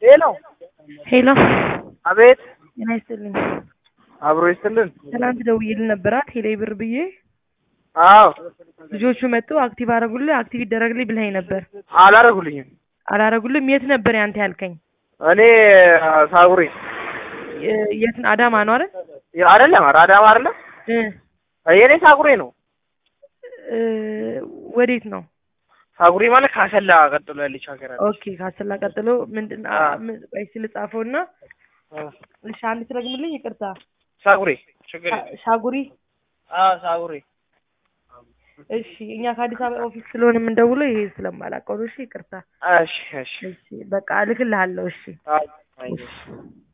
ሄሎ ሄሎ አቤት ጤና ይስጥልኝ። አብሮ ይስጥልን። ትናንት ደውዬልህ ነበራ ቴሌ ብር ብዬ አዎ ልጆቹ መጡ አክቲቭ አደረጉልህ አክቲቭ ይደረግልኝ ብለኸኝ ነበር። አላረጉልኝም። አላረጉልም። የት ነበር ያንተ ያልከኝ? እኔ ሳጉሪ የ- የት አዳማ ነው አይደል? አይደለም፣ ኧረ አዳማ አይደለም። እ የኔ ሳጉሪ ነው። እ ወዴት ነው? ሳጉሪ ማለት ካሰላ ቀጥሎ ያለች ሀገር አለች። ኦኬ ካሰላ ቀጥሎ ምንድን አ። ምን- ቆይ እስኪ ልጻፈውና እሺ አንድ ትረግምልኝ ይቅርታ ሳጉሪ ችግር ሻ- ሻጉሪ አዎ ሳጉሪ እሺ እኛ ከአዲስ አበባ ኦፊስ ስለሆነ የምንደውለው ይሄ ስለማላውቀው ነው እሺ ይቅርታ እሺ እሺ እሺ በቃ እልክልሃለሁ እሺ አይ አይ እሺ